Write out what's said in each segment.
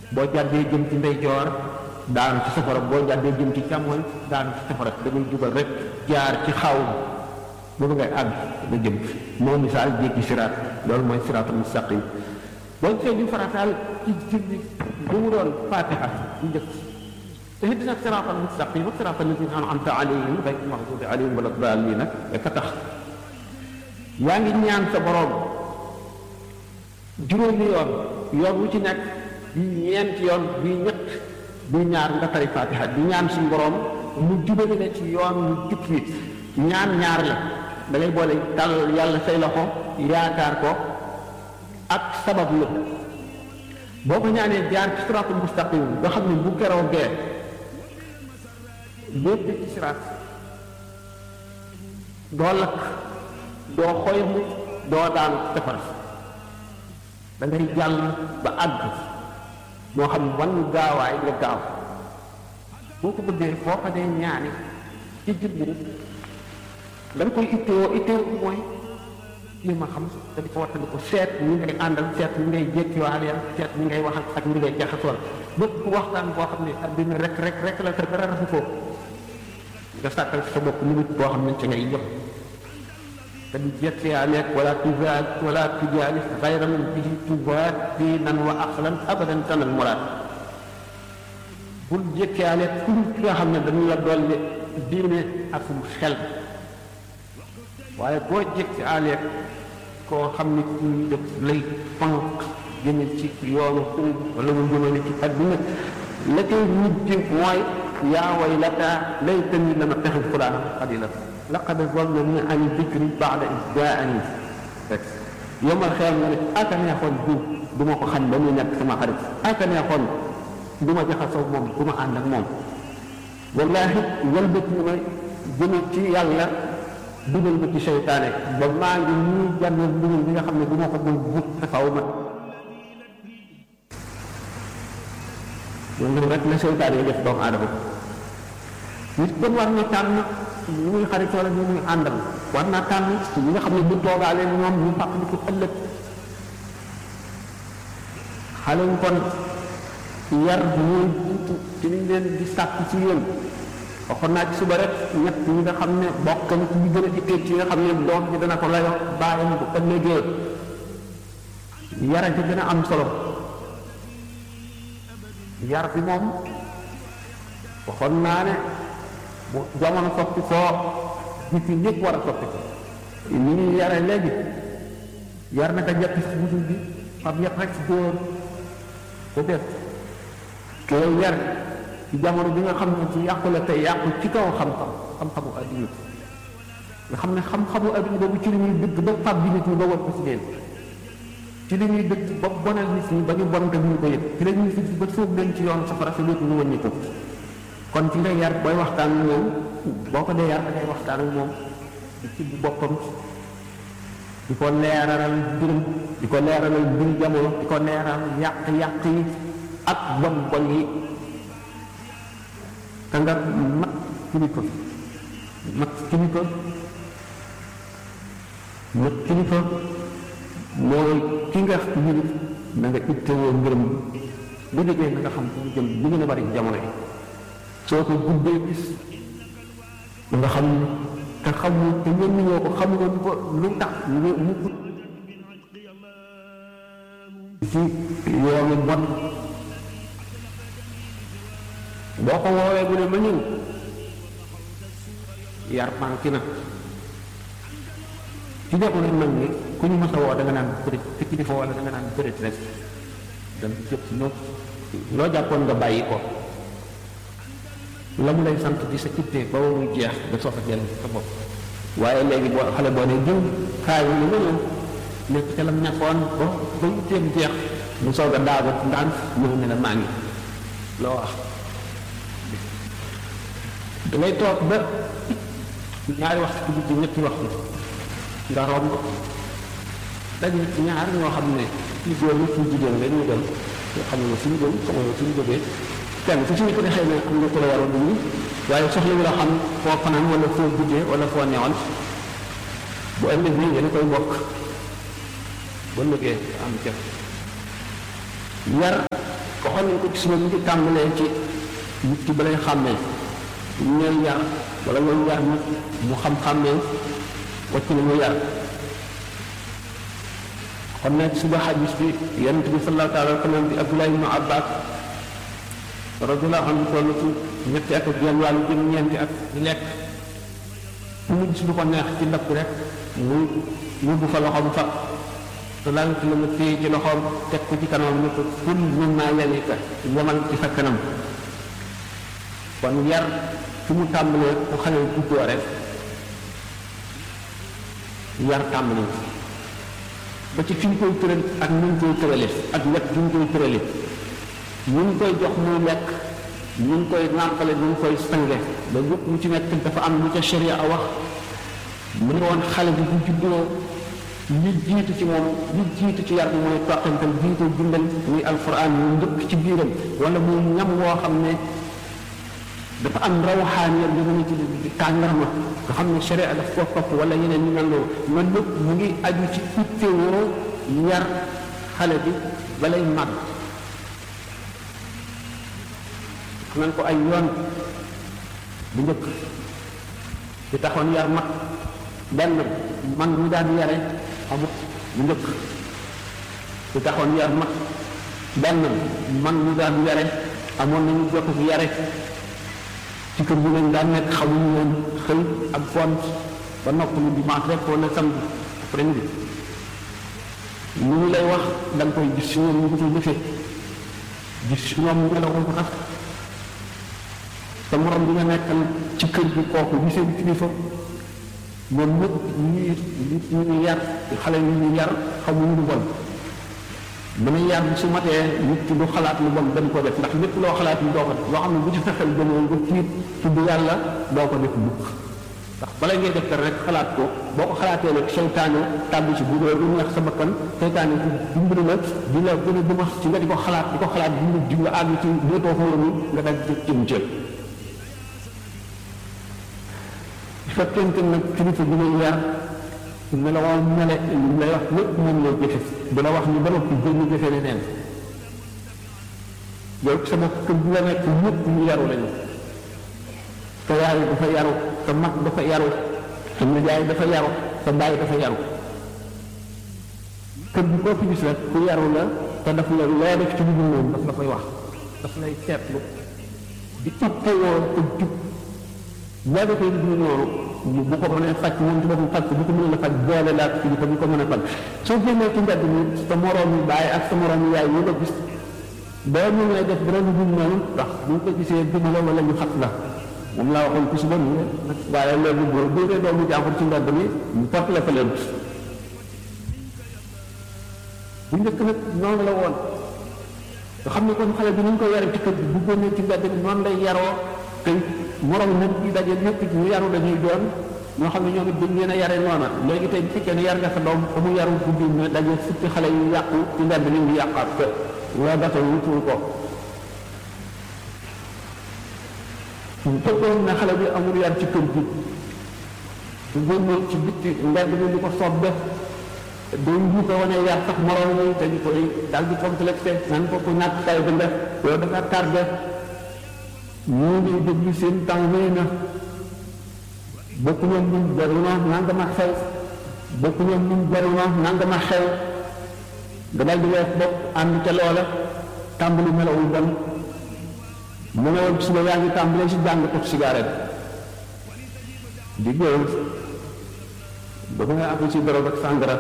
boo jàddee jëm ci ndeyjoor daanu ci safara boo jàddee jëm ci càmmoñ daanu ci safara da ngay jubal rek jaar ci xaw boobu ngay àgg nga jëm moo misaal jéggi siraat loolu mooy siraatul mustaqim boo gisee ñu farataal ci julli bu mu doon fatiha bu njëkk te ihdina siraatal mustaqim ak siraatal lazina an'amta alayhim ghayril maghdubi alayhim wala daalliin nag dafa tax yaa ngi ñaan sa borom juróomi yoon yoon wu ci nekk bii ñeenti yoon bii ñett bii ñaar nga tari fatiha di ñaan suñu borom mu jubale la ci yoon mu jub nit ñaan ñaar la da ngay boole tàll yàlla say loxo yaakaar ko ak sabab la boo ko ñaanee jaar ci siraatul mustaqim nga xam ne bu keroogee lépp ci siraat doo lakk doo xoymu doo daanu safara da ngay jàll ba àgg moo xam wan gaawaay nga gaaw boo ko bëggee foo ko dee ñaani ci julli da nga koy ittewoo ittewoo mooy li ma xam da di ko wattandi ko seet ñi ngay àndal seet ñi ngay jékkiwaale seet ñi ngay waxal ak ñi ngay jaxasool bépp waxtaan boo xam ne adduna rek rek rek la te dara rafu ko nga sàkkal sa bopp minute boo xam ne ci ngay yëpp te di jékkiwaale wala tujaal wala tujaalis xayra man bihi tubaat fii nan wa aqlan abadan tanal muraad bul jékkiwaale ku ki nga xam ne dañu la dolli diine ak xel waaye boo jékki aaleeg koo xam ne kii def lay pank jëme ci yoonu sëriñ wala mu jëmale ci adduna la koy mujj mooy yaa waylata laytani lam attaxid fulaanan xalila laqad zallani an dikri baada is jaani rek yomal xeer nga ne aka neexoon diw du ma ko xam ba muy nekk sama xarit aka neexoon du ma jaxasoo moom du ma ànd ak moom wallaahi walbati ma jëme ci yàlla dugal ma ci seytaane ba maa ngi nii jànn dugal bi nga xam ne bu ma ko doon but taxaw ma loolu rek la seytaane yi def doomu aadama nit kon war na tànn ñu muy xaritoo la ñu muy àndal war naa tànn ñi nga xam ne bu toogaalee ñoom ñu fàq di ko ëllëg xale wu kon yar muy jiitu ci liñ leen di sàkk ci yéen waxoon naa ci suba rek ñett ñi nga xam ne bokk na ci ñi gën a itteel ci nga xam ne doom ji dana ko layoo bàyyam bu ëllëgee yara ci gën a am solo yar bi moom waxoon naa ne bu jamono soppi koo nit ñi ñëpp war a soppi ko ni ñuy yare léegi yar naka njëkk si musul bi xam yet rek si dóor ko def koo yar ci jamono bi nga xam ne ci yàqu la tey yàqu ci kaw xam-xam xam-xamu adduna nga xam ne xam-xamu adduna boobu ci li ñuy dëgg ba fab bi nit ñi ba war ko si leen ci li ñuy dëgg ba bonal nit ñi ba ñu bon te ñu ko yëg ci la ñuy fi ba sóob leen ci yoon safara sa lépp ñu wàññi ko kon ci nga yar booy waxtaan ak moom boo ko dee yar da ngay waxtaan ak moom di ci boppam di ko leeralal mbirum di ko leeralal mbir jamono di ko leeral yàq-yàq yi ak bon bon yi ka nga mat kilifa mat kilifa mat kilifa mooy ki nga yilif na nga ittewoo ngërëm bu liggéey na nga xam fu mu jëm li gën a bari jamono yi soo ko guddee gis nga xam te xamul te ñenn ñoo ko xamuloon ko lu tax ñu mu gudd ci yoonu bon boo ko woowee bu ne ma ñëw yar manqué na ci jamono mag ñi ku ñu mës a woo da nga naan bërit te kilifa wala da nga naan bërit rek dem jëpp si ñoom loo jàppoon nga bàyyi ko la mu lay sant di sa ittee ba muy jeex nga soog a jël sa bopp waaye léegi boo xale boo ne jëw kaay yi nga ñëw nekk ca lam ñàkkoon ba ba itteem jeex mu soog a daagu ndànk ñëw ne la maa ngi loo wax dangay toog ba ñaari waxtu ci guddi ñetti waxtu nga romb daje ñaar ñoo xam ne ci góor ñi ci jigéen la ñu dem yoo xam ne suñu dem xamoo suñu jógee kenn ku ci ñu ko ne xëy na am nga ko la war a dugg waaye soxla wu la xam foo fanaan wala foo guddee wala foo newoon bu ëllëg nii yéen a koy bokk ba liggéey am jëf yar waxoon nañ ko ci suma ngi tàmbalee ci nit ki balay xàmmee ñu ñooy yar wala ñooy yar nit mu xam-xàmmee wacc na mu yar kon nag suba xadis bi yonent bi sallallahu taala wa sallam bi Abdullah ibnu Abbas radiyallahu anhu toll ci ñetti at ak genn wàllu jëm ñeenti at di lekk fu mu gis lu ko neex ci ndab bi rek muy yóbbu fa loxoom fa te daal ci la ma téye ci loxoom teg ko ci kanam ne ko kul mimma yalika yamal ci sa kanam kon yar fi mu tàmbalee ku xale juddoo rek yar tàmbali ba ci fi ñu koy tëral ak ñu koy tërale ak wet gi ñu koy tërale ñu ngi koy jox muy lekk ñu ngi koy nàmpale ñu ngi koy sange ba yëpp lu ci nekk dafa am lu ca sharia a wax mu ne woon xale bi bu juddoo li jiitu ci moom li jiitu ci yar bi mooy toqantal bi ñu koy bindal muy alquran ñu njëkk ci biiram wala muy ñam woo xam ne dafa am rawaxaan yam bi mu ci tàngarma nga xam ne sharia daf koo topp wala yeneen ñu mel noonu loolu lépp mu ngi aju ci ittewoo yar xale bi balay màgg xam nañ ko ay yoon bu njëkk di taxoon yar mag benn man mu daan yare amut bu njëkk di taxoon yar mag benn man mu daan yare amoon nañu jot yare ci kër gi lañ daan nekk xamuñu woon xëy ak font ba noppalu dimanche rek wala samedi après midi lu ñu lay wax da nga koy gis si ñoom ñu ko ciy jëfee gis si ñoom ñu la ko tax te morom bi nga nekkal ci kër gi kooku bi seen kilifa ñoom ñëpp ñuy ñu ñu yar xale yi ñu yar xamuñu lu bon dana yar su matee nit ki du xalaat lu bon dañ ko def ndax lépp loo xalaat lu doo ko def loo xam ne bu ci fexeel gënoon nga tiit tudd yàlla doo ko def mukk ndax bala ngay def rek xalaat ko boo ko xalaatee rek seytaane tàbbi ci bu dee lu neex sa bakkan seytaane ci dimbali la di la gën a duma ci nga di ko xalaat di ko xalaat di nga di nga àgg ci déetoo xóor mi nga daj ci cim cël fekkente nag kilifa bi lay yar ne la waa mele li lay wax lépp moom lay jëfe du la wax ni ba noppi gën ñu jëfe leneen yow sa bopp kër bi la nekk ñëpp ñu yaru lañu sa yaay dafa yaru sa mag dafa yaru sa nijaay dafa yaru sa baay dafa yaru kër bi koo fi gis rek ku yaru la te daf la loo def ci lu dul moom daf la koy wax daf lay seetlu di ittewoo ko jub boo defee lu dul noonu bu ko mënee faj moom ci boppam faj ko bu ko mënee la faj boole laa ko bu ko mën a faj soo génnee ci mbedd mi sa moroom yi baay ak sa moroom yi yaay yi la gis boo ñu ngay def dara lu dul noonu ndax bu ñu ko gisee gën la wala ñu xat la moom laa waxoon ku suba nii waaye loolu boo dóoree doomu jàmbur ci mbedd mi ñu porte la fa leen bu njëkk nag noonu la woon nga xam ne kon xale bi ni ñu ko yare ci kër gi bu génnee ci mbedd mi noonu lay yaroo te moroom nit ñi daje ñëpp ñu yaru dañuy doon ñoo xam ne ñoom it dañ leen a yare noona léegi tey bu fekkee ne yar nga sa doom ba mu yaru guddi ne daje fukki xale yu yàqu ci mbedd mi ngi yàqaat ko loo dafa wutul ko fekkoon ne xale bi amul yar ci kër gi bu génnee ci bitti mbedd mi di ko soob def day ñu ko wane yar sax moroom yi dañu koy daal di complexé nan ko ko ñàkk tay bi def yow dafa tardé ñoo ngi déglu seen temps wéy na bokku ñoom ñun jaru na nanga ma xew bokku ñoom ñun jaru na nanga ma xew nga dal di wees bopp ànd ca loola tàmbali melawul bon mu ne woon suba yaa ngi tàmbalee si jàng ko cigarette di góor ba nga àgg ci drogue ak sàngara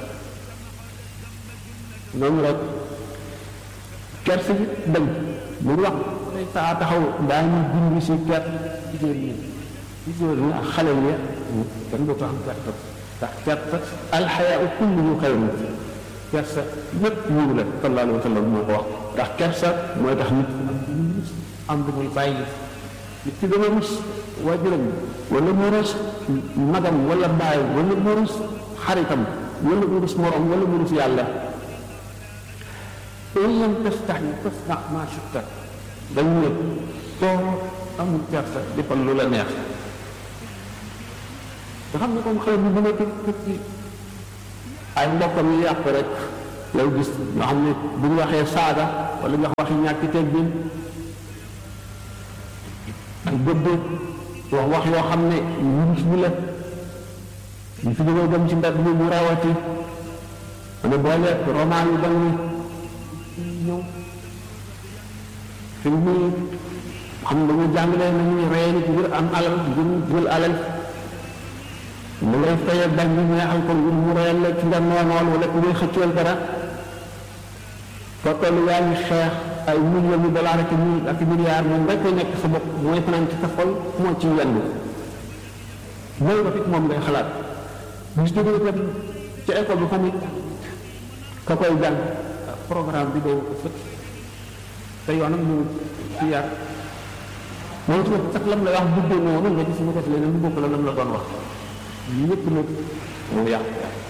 noonu rek kersi bi dañ mu wax saa taxaw daañu bind si ker jigéen ñi jigéen ñi ak xale yi kenn du tax gerte ndax gerte alxayaa kulluhu xayrun kersa lépp yiw la sallallahu alayhi wa sallam moo ko wax ndax kersa mooy tax nit am lu muy bàyyi nit ki dama rus waajuram wala mu rus magam wala baay wala mu rus xaritam wala mu rus morom wala mu rus yàlla in lam tastaxi fasnax maa shi'ta dañu ne soo amul kersa defal lu la neex nga xam ne comme xale bi bu nekk ci ay mbokkam yi yàq rek lay gis ñoo xam ne bu ñu waxee saaga wala ñu wax waxi ñàkki teggin ak gëdd wax wax yoo xam ne ñu gis ñu la ñu fi jógee dem ci mbedd mi mu rawati wala boole roman yu bon yi ñëw film yi xam ne dañu jàngale nañu rey nit ngir am alal ngir jël alal mu lay fayal bañ bi neexal ko ngir mu reyal la ci nga noonool wala ku ngay xëcceel dara foo yaa ngi xeex ay millions de dollars ak mille ak milliards moom rek koy nekk sa bopp mooy fanaan ci sa xol moo ci yendu mooy nga fit moom ngay xalaat bis jógee itam ci école bi famit ka koy jàng programme bi doo ko fët te yoonam ñu ci yar moom ci sax lam la wax bëggee noonu nga gis mu def leneen lu bokk la lam la doon wax ñëpp nag moo yàq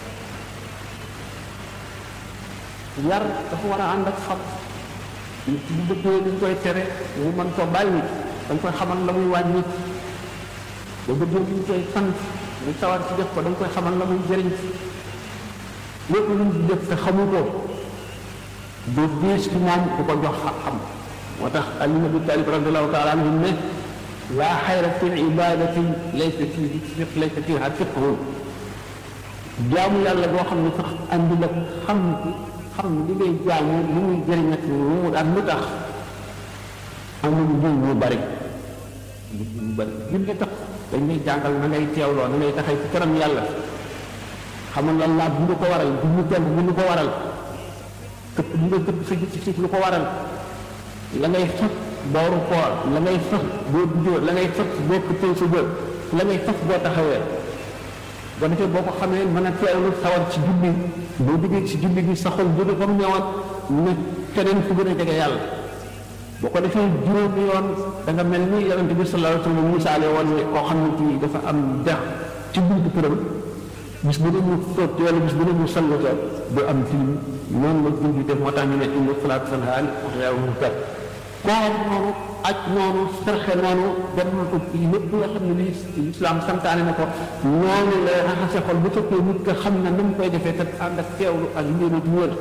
yar dafa war a ànd ak xam nit bu bëggee dañ koy tere mu mën ko bàyyi dañ koy xamal la muy wàññi ba bëggee liñ koy sant mu sawar ci def ko dañ koy xamal la muy jëriñ lépp lu mu def te xamu ko du diis ci moom ku ko jox xam moo tax Ali ibn Abi Talib radiallahu taala anhu ne laa xayra fi ibadati laysa fi laysa fiha fiqhu jaamu yàlla boo xam ne sax andi la xam xam li ngay jaamu li muy jëriñ ak lu mu ak lu tax amul njëriñ mu bari mu bari julli tax dañ lay jàngal na ngay teewloo na ngay taxay ci kanam yàlla xamal la laaj bu lu ko waral bu ñu jàng bu lu ko waral këpp bu nga këpp sa ci lu ko waral la ngay fas booru koor la ngay fas boo duggee la ngay fas boo këppee sa bët la ngay fas boo taxawee ba defee boo ko xamee mën a teewlu sawar ci julli boo duggee ci julli gi sa xol jóge fa mu ñëwaat ne keneen fu gën a jege yàlla boo ko defee juróomi yoon da nga mel ni yonent bi sallallahu alayhi wa sallam misaale woon ne koo xam ne kii dafa am dex ci buntu këram bis bu ne mu toog wala bis bu ne mu sallata du am tilim noonu la julli def moo tax ñu ne inna salaata tanhaa anil fahshaa'i wal munkar koor noonu aj noonu sarxe noonu dem na ko lépp nga xam ne lii islam santaane na ko noonu lay raxase xol bu fekkee nit nga xam ne na mu koy defee te ànd ak teewlu ak njëriñ ci wër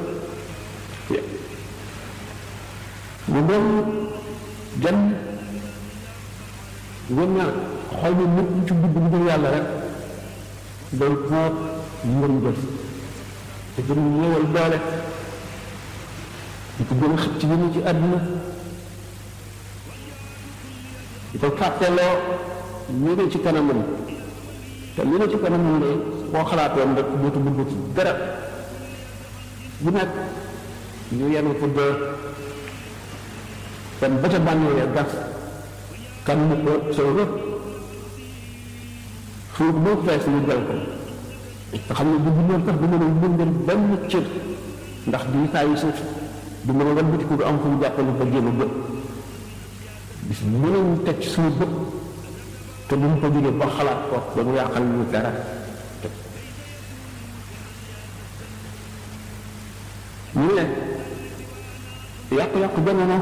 mu doon dem ngeen ña xol bi nit ci dugg bu dul yàlla rek day boot ngëm jëf te gën a ñëwal doole di ko gën a xëcc ci ci àdduna di ko fàtteloo ñu ne ci kanamam te li ne ci kanamam de boo xalaatoon rek dootu bëgg ci dara bu nekk ñu yenu ko dee kon ba ca bànnee gas kan mu ko soo rëpp suuf boo fees ñu jël ko nga xam ne bu bindoon sax du mën a bindal benn cër ndax di saa yu suuf du mën a wan bitiku du am fu mu jàppale ba génn bët bis mënuñu teg ci suñu bët te duñ ko jógee ba xalaat ko ba mu yàqal ñu dara ñu ne yàqu-yàqu jamono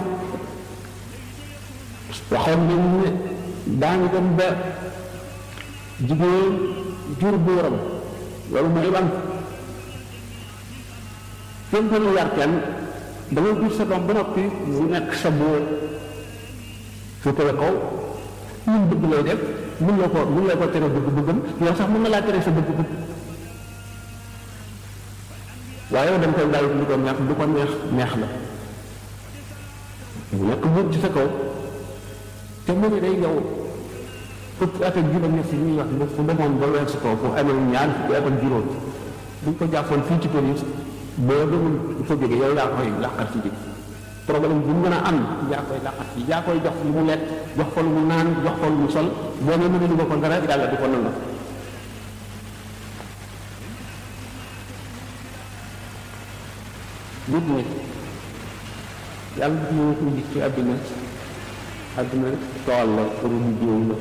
waxoon nañ ne daañu dem ba jigéen jur buuram loolu mooy ban kenn ko yar kenn da ngay jur sa doom ba noppi mu nekk sa buur su ko kaw mun bëgg lay def mun la ko mun la ko tere bëgg bëggam yow sax mën na laa tere sa bëgg bëgg waaye yow da nga koy bàyyi lu ko neex lu ko neex neex la mu nekk buur ci sa kaw te mu ne day yow fukki at ak juróom ñett yi ñuy wax ne fu demoon ba weer si kaw fu amee ñaar fukki at ak juróom buñ ko jàppoon fii ci police boo demul fa jóge yow yaa koy làqar ci ji problème bu mu gën a am yaa koy làqar ci yaa koy jox lu mu lekk jox ko lu mu naan jox ko lu mu sol boo ne mënuñu ko ko dara yàlla di ko nangu nit ñi yàlla daf ñu ko gis ci àdduna àdduna tool la pour mu jiw la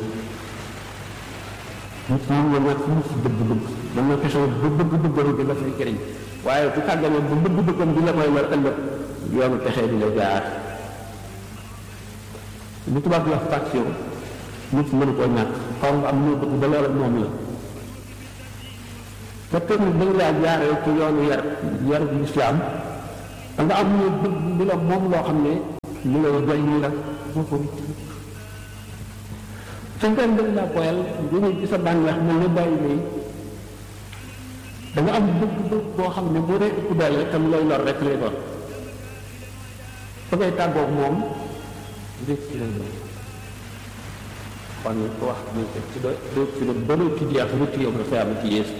nit ñi nga nekk mu si bëgg-bëgg mën na fexe ba bëgg-bëgg di la fay jëriñ waaye bu tàggamee ba bëgg-bëggam di la koy war ëllëg yoonu texee di la jaar lu tubaab di wax passion nit mënu koo ñàkk xaw nga am loo bëgg ba loola moom la te tamit dañ laa jaaree ci yoonu yar yar bu islam da nga am ñu bëgg lu la moom loo xam ne lu lay doy ñu la boo ko nit fekkee dañ la boyal jóge ci sa bànneex mel ne bàyyi lay da nga am bëgg-bëgg boo xam ne boo dee ëpp doole tam lay lor rek lay doon fa ngay tàggoog moom rek ci lay doon kon ko wax ni ci do do ci do do ci jeex lu ci yow dafa am ci yees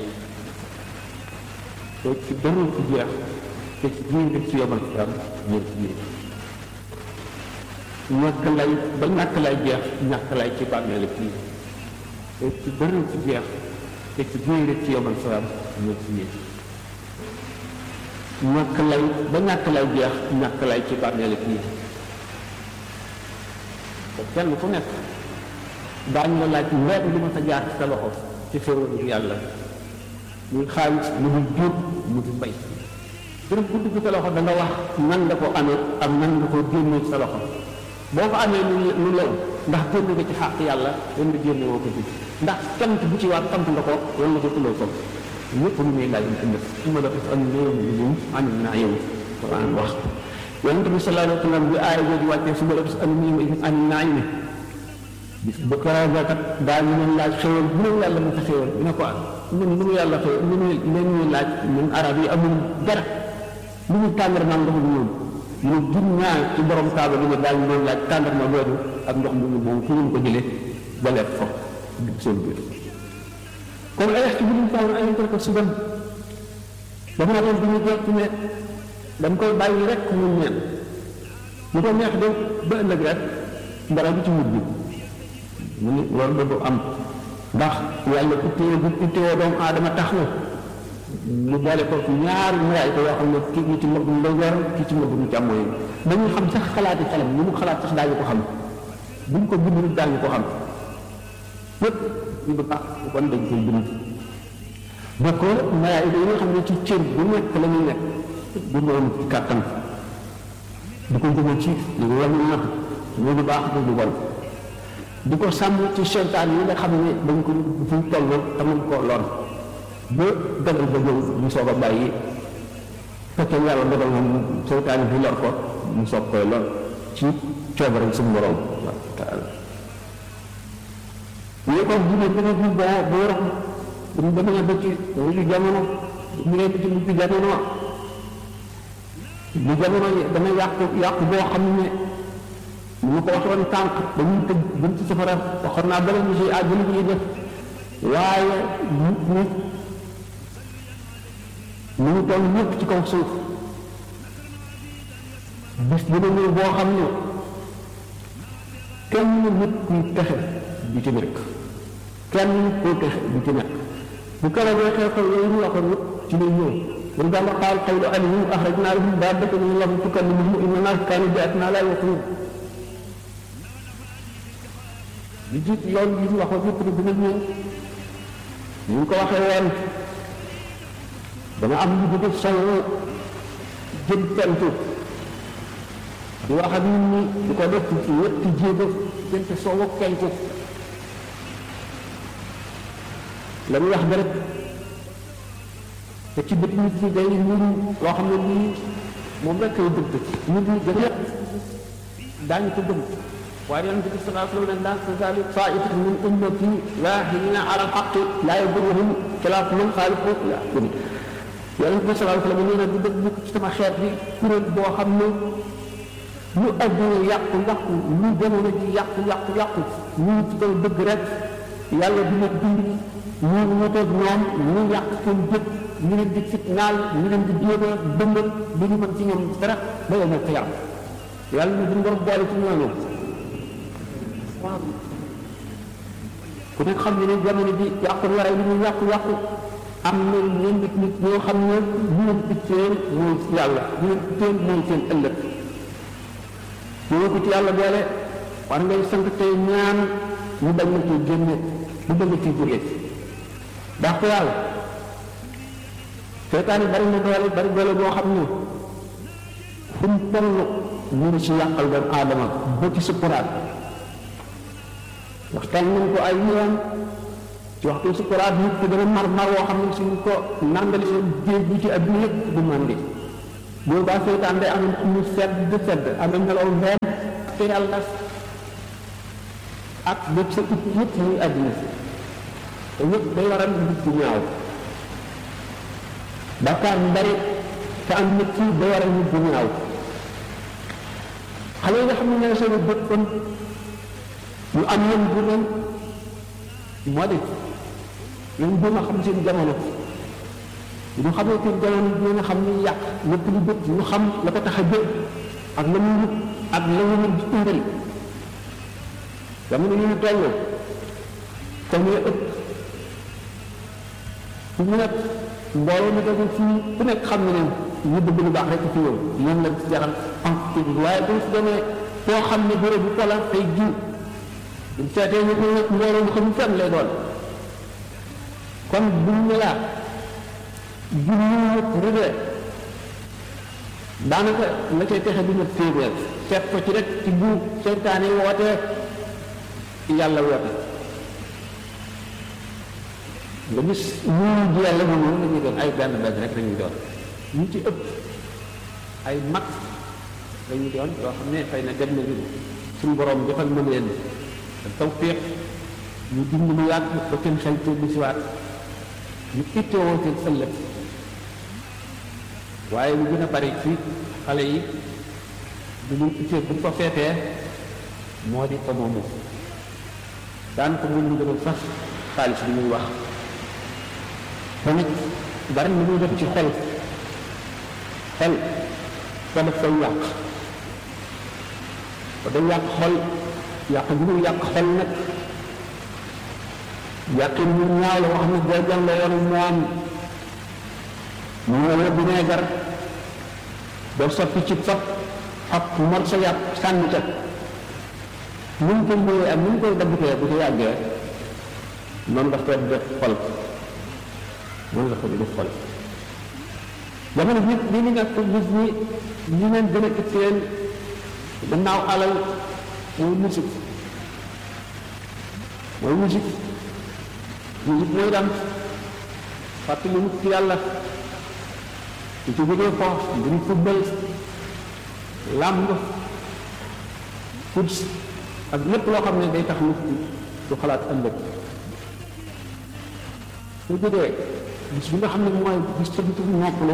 do ci do ci jeex te ci biir ci yow dafa am ñeent ci yees ñàkk lay ba ñàkk lay jeex ñàkk lay ci bàmmeel kii te ci bëri ci jeex te ci biir ci yow dafa am ñeent ci yees ñàkk lay ba ñàkk lay jeex ñàkk lay ci bàmmeel kii te kenn ku nekk daañu la laaj weer li ma sa jaar ci sa loxo ci xéwal yàlla muy xaalis mu di jur mu di mbay dërëm bu dugg sa loxo da nga wax nan nga ko amee ak nan nga ko génnee sa loxo boo ko amee lu lu lew ndax génn nga ci xàq yàlla wan nga génne woo ko ci ndax cant bu ci waat sant nga ko wala nga ko tuloo ko ñëpp lu muy laaj ci ndef su ma la def am réew mi lim am naa yow Quran wax yonent bi sallallahu alayhi wa sallam bi aaya jooju wàccee su ma la def am réew am naa ne bis ba karaga kat daa ñu leen laaj xéwal bu leen yàlla mu fa xéwal ne ko ñun lu mu yàlla xéwal lu mu leen ñuy laaj ñun arab yi amul dara lu mu tàngar naan ndox mu ñoom ñu jur ñaar ci borom kaaba bi ne daal ñu doon laaj tàngar ma loolu ak ndox mu ñu moom fu ñu ko jëlee ba leer fo seen biir kon ay ci bu ñu faaw ay ko suban dafa na doon bu ñu jot ne dañ koy bàyyi rek mu ñeen ñu ko neex de ba ëllëg rek dara du ci mujj mu ni loolu da du am ndax yàlla ku téye bu ku téye doomu aadama tax na mu boole ko ñaari maraay ko yoo xam ne kii mu ci mbëggum ndeyjoor kii ci mbëggum càmmooñ dañuy xam sax xalaati xelam ñu mu xalaat sax daañu ko xam buñ ko bind daañu ko xam yépp ñu du baax kon dañ koy bind ba ko maraay yi nga xam ne ci cër bu nekk la ñuy nekk bu ñu am ci kàttan di ko jóge ci li wàllu nax ñu du baax du du bon di ko sàmm ci seytaan yi nga xam ne dañ ko fu toll te mën koo lor ba dogal ba ñëw ñu soog a bàyyi fekkee yàlla dogal moom seytaan bi lor ko mu soog koy lor ci coobare suñu borom taala ñu ko dina dina bu boo bu yor bu ñu demee ba ci mujj jamono mu nekk ci mujj jamono bu jamono dana yàqu yàqu boo xam ne ñu ko waxoon tànk dañuy tëj buñ ci safara waxoon naa bala ñu si àdduna bi def waaye nit ñi ñu ngi toll ñëpp ci kaw suuf bis dina ñëw boo xam ne kenn nit kuy texe du ci nekk kenn nit kuy texe du ci nekk bu keroogee xew-xew yooyu ñu waxoon yëpp ci lay ñëw من قال قال قول عليهم أخرجنا لهم دابة من الله تكلمهم إن الناس كانوا بآياتنا لا يوقنون li jiit loolu li ñu waxoon yëpp di dina ñëw ñu ngi ko waxee woon dama am lu bëgg solo jëm pentu di wax ak nit ñi di ko def ci ñetti jéego jënte soowu pentu la muy wax rek te ci bët nit ñi day niru loo xam ne lii moom rek koy dëgg nit ñi gën a daañu ko gëm waaye yonent bi sallallahu alayhi wa sallam laa tazaalu taa'ifatu min ummati zaahiriina ala al-haqqi laa yadurruhum xilaafu man xaalafu ilaa yonent bi sallallahu alayhi wa sallam nee na du dëgg mukk ci sama xeet bi kuréel boo xam ne lu adduna yàqu yàqu lu jamono ji yàqu yàqu yàqu ñu ngi ci kaw dëgg rek yàlla dina bind ñu wuteeg ñoom ñu yàq seen jëf ñu leen di fitnaal ñu leen di jéem a dëngal du ñu mën ci ñoom dara ba yow moo ko yàq yàlla ñu duñ war boole ci ñooñu waaw ku nekk xam ne ne jamono bi yàqu waray li ñu yàqu yàqu am na ñeen nit nit ñoo xam ne ñu leen itteel mooy yàlla ñu leen itteel mooy seen ëllëg ñoo ko ci yàlla boole war ngay sant tey ñaan ñu bañ na ciy génne bu bañ na ciy jóge ndax ko yàlla seetaani bari na doole bari doole boo xam ne fu mu toll ñu ngi ci yàqal doomu aadama ba ci sukkuraat waxtaan nañ ko ay yoon ci waxtu sukkuraat nit ki dana mar mar woo xam ne suñ ko nandali seen jéeg bi ci adduna yëpp du mandi boobu baa seytaan day am ñu sedd sedd am na ngelaw benn te yàlla ak lépp sa ut yëpp muy àddina si te yëpp day waral nit bu ñaaw bàkkaar bu bari te am nit ki day waral nit bu ñaaw xale yi nga xam ne ñoo seen bët kon ñu am yéen bu ren moo di ñoom gën a xam seen jamono ñu xamee seen jamono ñu nga xam ni yàq lépp lu bët ñu xam la ko tax a jël ak la muy wut ak la muy wut di indal jamono yi ñu toll comme ya ëpp fu mu nekk mbooloo mi dafa fii ku nekk xam ne ne ñu bëgg lu baax rek fi yow ñoom la jaral am waaye bu ñu si demee foo xam ne béréb bu kola tey jiw bu seetee ñu ne mbooloo mu xam fenn lay doon kon bu ñu laa junni rëdd daanaka la cay texe du mat téeméer seet ko ci rek ci bu seytaane wootee yàlla woote nga gis ñu ji yàlla moom la ñuy doon ay benn benn rek lañuy doon ñu ci ëpp ay mag lañuy doon yoo xam ne xëy na dem na ñu suñu borom defal na leen tawfiq ñu dund lu yàgg ba seen xel te bi siwaat ñu ittewoo seen ëllëg waaye lu gën a bari ci xale yi du ñu ittee bu ko feetee moo di ko moomu daan ko mun ñu gën a sax xaalis bi muy wax tamit bari na muy def ci xel xel ko def koy yàq ko day yàq xol yàq bi muy yàq xol nag yàqin ñu ñaaw la wax ne boo jàng la yoonu moom moo la vinaigre doo soppi ci fab ab mor sa yàpp sànni ca nu mu koy ñëwee ak nu mu koy daggutee bu ko yàggee noonu daf koy def xol noonu la ko di def xol jamono bi li ni nga ko gis ni ñi leen gën a itteel gannaaw alal mooy musique mooy musique musique mooy dam fàttali nit ci yàlla ci ci jógee foofu mbiri football làmb foot ak lépp loo xam ne day tax nit du xalaat ëllëg su jógee bis bi nga xam ne mooy bis sa bitu noppalu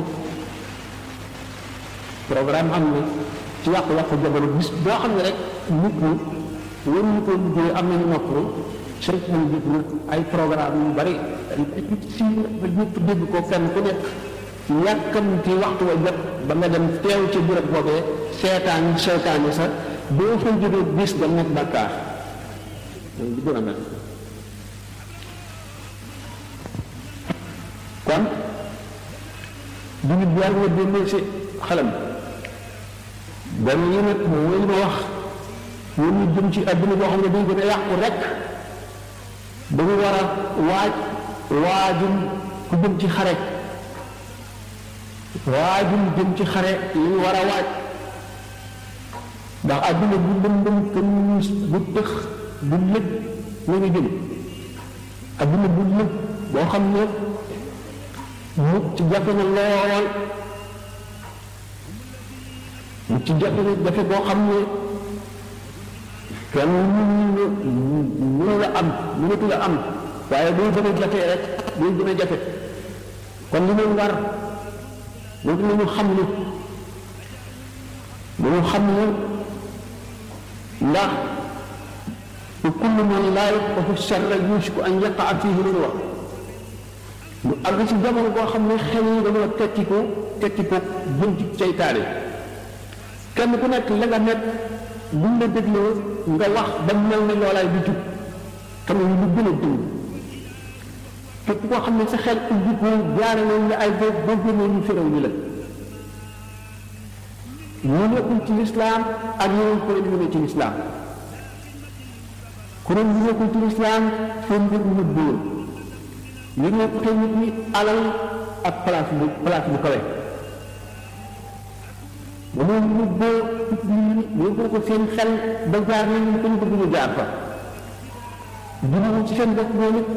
programme am na ci yàqu-yàqu jamono bis boo xam ne rek nit ñi waruñu ko liggéey am nañu noppalu sëriñ moom jëg na ay programme yu bari si ñëpp dégg ko kenn ku nekk yàkkam ci waxtu wa jot ba nga dem teew ci bërëb boobee seetaan seetaani sa boo fa jógee bis da nekk bàkkaar loolu di gën a mel kon jullit bi yàlla nga dénnee si xelam benn yi nag mooy li ma wax ñoo ñu jëm ci àdduna boo xam ne day gën a yàqu rek dañu war a waaj waajum ku jëm ci xare waajum jëm ci xare li ñu war a waaj ndax àdduna bu lëndëm kenn bu tëx bu lëg la ñu jëm àdduna bu lëg boo xam ne mu ci jafe na lool mu ci jafe na jafe boo xam ne kenn mënu la am mënatu la am waaye day gën a jafe rek day gën a jafe kon li ñu war moom nañu xam ne dañu xam ne ndax kullu man laa yafqahu sharra yushku an yaqaa fiihi lu wax lu àgg ci jamono boo xam ne xel yi dañoo tekki ko tekki ko jëm ci seytaane kenn ku nekk la nga nekk buñ la dégloo nga wax ba mel ne loolaay di jub xam ne lu gën a dëng képp koo xam ne sa xel ubbi ko jaare nañ la ay boobu boo génnee ñu féréw ñu la ñu nekkul ci lislaam ak ñeneen kuréel yu ne ci lislaam kuréel yu nekkul ci lislaam seen mbir mu dóor ñu nekk te nit ñi alal ak place bu place bu kawe ba moom ñu boo ñu boo ko seen xel ba jaar nañ ko ñu bëgg ñu jaar fa dinañu ci seen bopp moom it